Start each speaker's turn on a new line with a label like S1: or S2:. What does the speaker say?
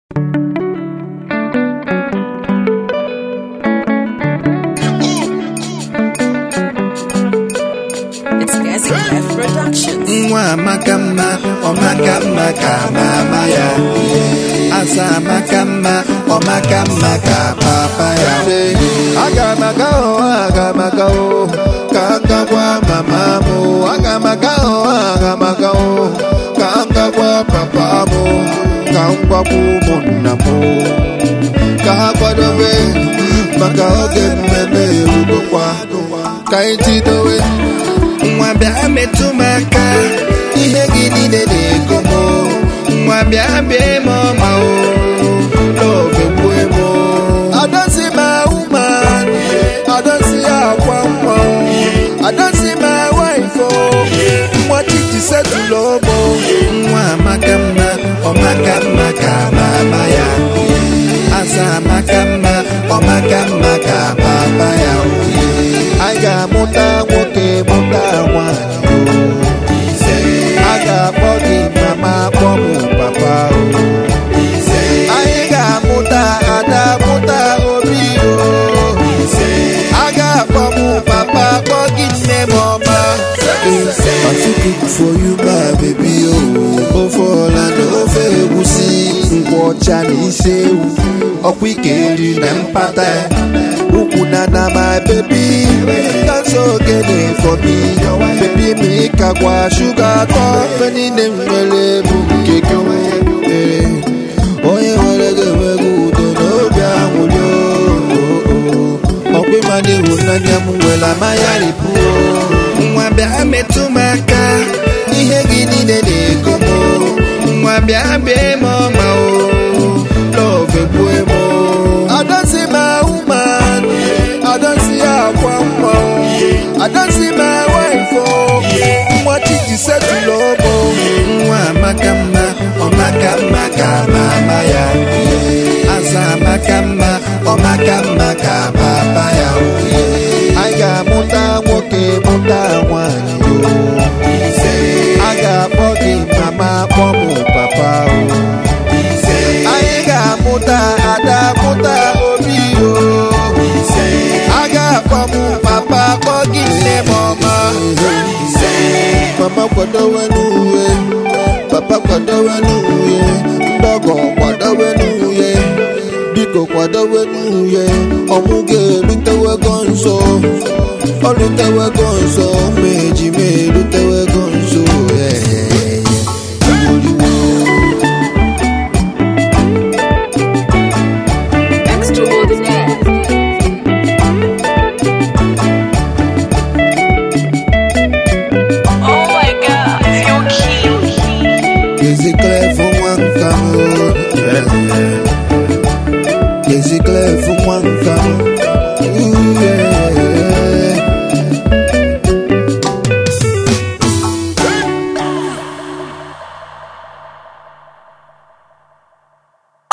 S1: It's Gazi Clef Productions.
S2: nwa amaka mma ọmaka mma ka mama ya asa amaka mma ọmaka mma ka papa ya aga m aga o aga m aga o ka m gakwa mama m aga m aga o aga m aga o ka m gakwa papa m ka m gwakwa ụmụnna m ka ha kwadobe maka oge mmemme erugokwa ka anyị tidowe nwa bịa metụ m aka ihe gị niile na-ego m nwa bịa bịa m ọma o love gbue m adozi m ahụma adozi akwa nwa adozi m waifo nwa titi setụlụ ụmụ nwa amaka mma ọmaka mma ka mama ya asa amaka mma ọmaka mma ka papa ya anyị ga-amụta nwoke mụta nwanyị a ga-akpọ gị mama akpọ m papa o anyị ga-amụta ada mụta obi o a ga-akpọ m papa akpọ gị nne m ọma Pacific for you my baby o ofe ọla na ofe egwusi nkwụ ọcha na isi ewu ọkwa ike eri na mpata ukwu na na my baby that's ogene for me baby mi ka gwa shuga atọ ife niile m nwere bụ nke gị Ee, onye nwere gị enweghị udo n'obi anwụrụ ọkwa ịmana ịhụnanya m nwere amaya ripụ nwa bịa metụ m aka ihe gị niile na-ego m nwa bịa bịa m ọma o love gbue m adozi m ahụma adozi akwa mma adozi m waifo nwa titi setụlụ ụmụ nwa amaka mma ọmaka mma ka mama ya asa amaka mma ọmaka mma ka papa ya anyị ga-amụta nwoke mụta nwanyị o a ga-akpọ gị mama akpọ m papa o anyị ga-amụta ada mụta obi o a ga-akpọ m papa akpọ gị nne m ọma mama kwadowe n'uwe papa kwadowe n'uwe ndọgọ kwadowe n'uwe biko kwadowe n'uwe ọmụ ga-erutewego nso ọ rutewego nso ma ejima erutewego nso ee.
S1: Extraordinaire. Oh my god, you're cute.
S2: Is it clear for one come?